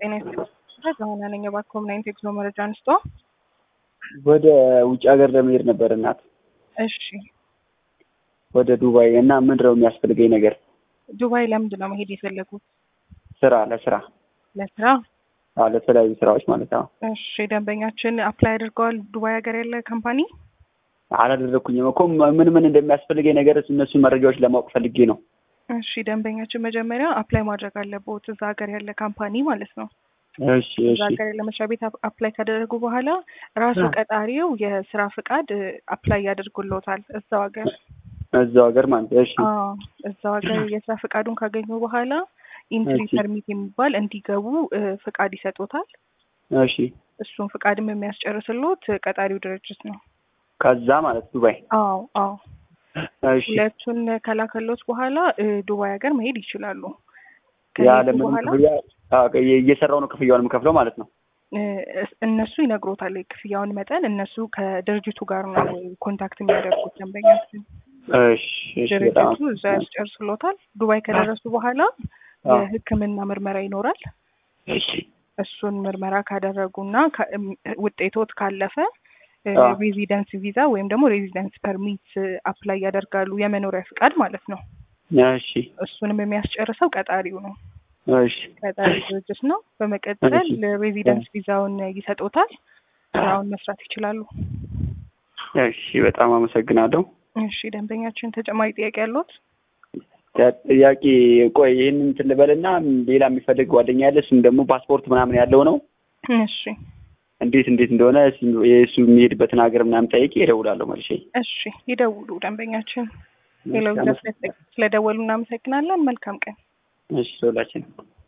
ጤና ይስጥልኝ። ዘሆነ ነኝ እባክዎ ምን አይነት የጉዞ መረጃ አንስቶ? ወደ ውጭ ሀገር ለመሄድ ነበር እናት፣ እሺ ወደ ዱባይ እና ምንድን ነው የሚያስፈልገኝ ነገር? ዱባይ ለምንድን ነው መሄድ የፈለጉት? ስራ ለስራ ለስራ? አዎ፣ ለተለያዩ ስራዎች ማለት ነው። እሺ ደንበኛችን አፕላይ አድርገዋል ዱባይ ሀገር ያለ ካምፓኒ? አላደረኩኝም እኮ ምን ምን እንደሚያስፈልገኝ ነገር እነሱን መረጃዎች ለማወቅ ፈልጌ ነው። እሺ ደንበኛችን መጀመሪያ አፕላይ ማድረግ አለበት እዛ ሀገር ያለ ካምፓኒ ማለት ነው። እሺ እዛ እሺ ሀገር ያለ መስሪያ ቤት አፕ- አፕላይ ካደረጉ በኋላ ራሱ አ- ቀጣሪው የስራ ፍቃድ አፕላይ ያደርጉልዎታል እዛው ሀገር። እዛው ሀገር ማለት ነው። እሺ አዎ እዛው ሀገር የስራ ፍቃዱን ካገኙ በኋላ ኢንትሪ እሺ ፐርሚት የሚባል እንዲገቡ እ፣ ፍቃድ ይሰጡታል። እሺ እሱን ፍቃድም የሚያስጨርስሎት ቀጣሪው ድርጅት ነው። ከዛ ማለት ዱባይ። አዎ አዎ እሺ ሁለቱን ከላከሎት በኋላ እ፣ ዱባይ ሀገር መሄድ ይችላሉ። ከሄዱ ያለምንም በኋላ ክፍያ አዎ፣ እየሰራው ነው ክፍያውን የምከፍለው ማለት ነው። እ፣ እስ- እነሱ ይነግሮታል የክፍያውን መጠን። እነሱ ከድርጅቱ ጋር ነው ኮንታክት የሚያደርጉት ደንበኛችን። እሺ እሺ በጣም ድርጅቱ እዛ ያስጨርስሎታል። ዱባይ ከደረሱ በኋላ አዎ፣ የሕክምና ምርመራ ይኖራል። እሺ እሱን ምርመራ ካደረጉና ካ- እም፣ ውጤቶት ካለፈ አዎ፣ ሬዚደንስ ቪዛ ወይም ደግሞ ሬዚደንስ ፐርሚት አፕላይ ያደርጋሉ። የመኖሪያ ፍቃድ ማለት ነው። እሺ እሱንም የሚያስጨርሰው ቀጣሪው ነው። እሺ ቀጣሪ ድርጅት ነው። በመቀጠል እሺ ሬዚደንስ ቪዛውን ይሰጡታል። ስራውን መስራት ይችላሉ። እሺ በጣም አመሰግናለሁ። እሺ ደንበኛችን ተጨማሪ ጥያቄ ያለዎት? ጥያቄ ቆይ ይህንን እንትን ልበልና ሌላ የሚፈልግ ጓደኛ ያለ እሱም ደግሞ ፓስፖርት ምናምን ያለው ነው። እሺ እንዴት እንዴት እንደሆነ እሱ- የእሱ የሚሄድበትን ሀገር ምናምን ጠይቄ እደውላለሁ መልሼ። እሺ ይደውሉ ደንበኛችን። እሺ ሌላው አመሰግናለሁ። ስለደወሉ እናመሰግናለን። መልካም ቀን። እሺ ሁላችን